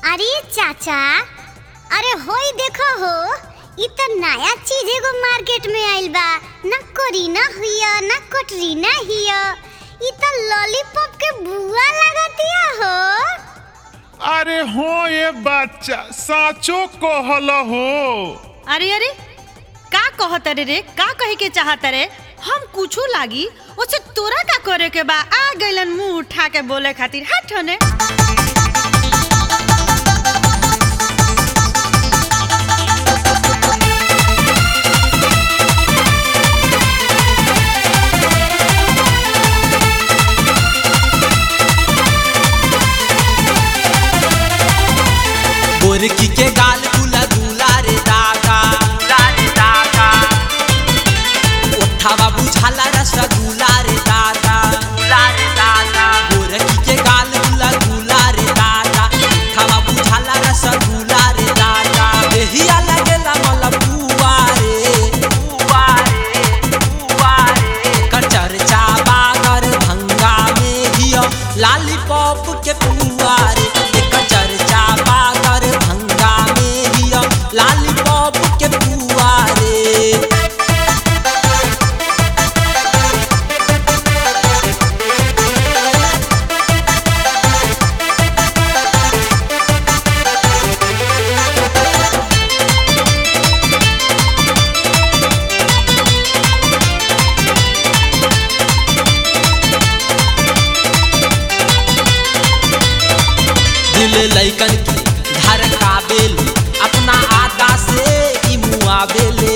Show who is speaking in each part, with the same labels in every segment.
Speaker 1: अरे चाचा अरे होई देखो हो इ त नया चीज एगो मार्केट में आइल बा ना करीना हिया ना कटरीना हिया इ त लॉलीपॉप के बुआ लागतिया हो
Speaker 2: अरे हो ये बच्चा साचो कहल हो
Speaker 3: अरे अरे का कहत रे रे का कहे के चाहत रे हम कुछो लागी ओसे तोरा का करे के बा आ गइलन मुंह उठा के बोले खातिर हट होने
Speaker 4: गोरकी के गाल गुला गुला रे दादा रे दादा ओठावा बुझाला रसगुल्ला रे दादा रे दादा गोरकी के गाल गुला गुला रे दादा ओठावा बुझाला रसगुल्ला रे दादा देहिया लगेला मलपुआ रे पुआ रे पुआ रे कचर चाबा कर भंगा में हियो लॉलीपॉप के पुआ रे एकर चर्चा बागर भंगा में हियो लॉलीपॉप के पुआ रे दिल लैकन के घर काबेल अपना आदा से ई मुआबेले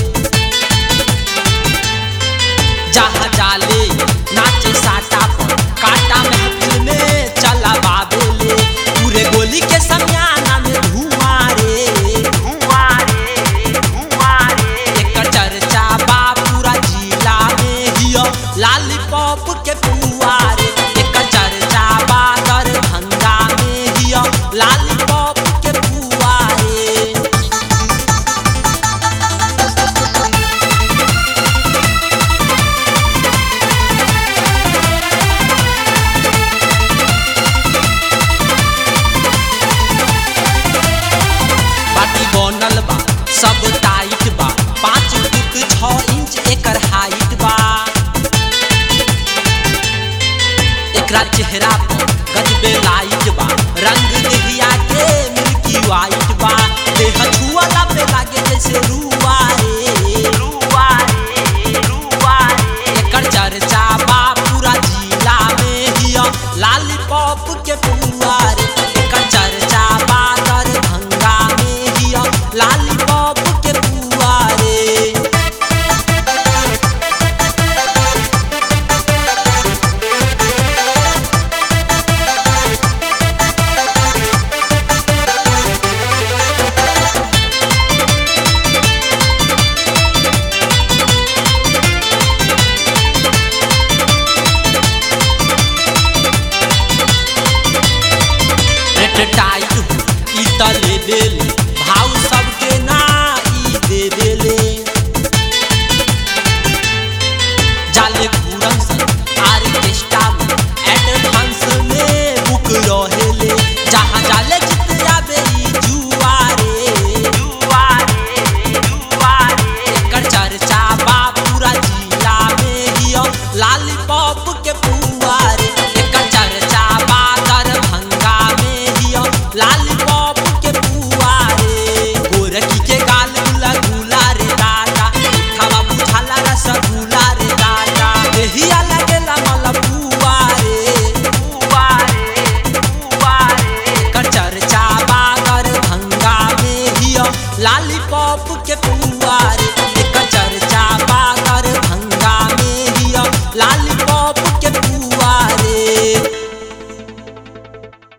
Speaker 4: जहाँ जाले नाचे साटा पर काटा महफिल में चला बाबेले पूरे गोली के समियाना में धुआं रे धुआं रे धुआं रे एकर चर्चा बा पूरा जिला में हियो लॉलीपॉप के पुआ रे एकर चर्चा बा दरभंगा में हियो लॉलीपॉप के पुआ रे बाटी बनल बा सब टाइट बा पाँच फुट छः इंच एकर हाइट बा एकरा चेहरा पर गजबे लाइट बा रंग देहिया के मिल्की वाइट बा देह छुअला पे लागे जैसे रुआ रे रुआ रे रुआ रे एकर चर्चा बा पूरा जिला में हिया लॉलीपॉप के पुआ रे एकर चर्चा बा दरभंगा में हिया लॉलीपॉप के पुआ रे रेट टाइट ई त लेबेल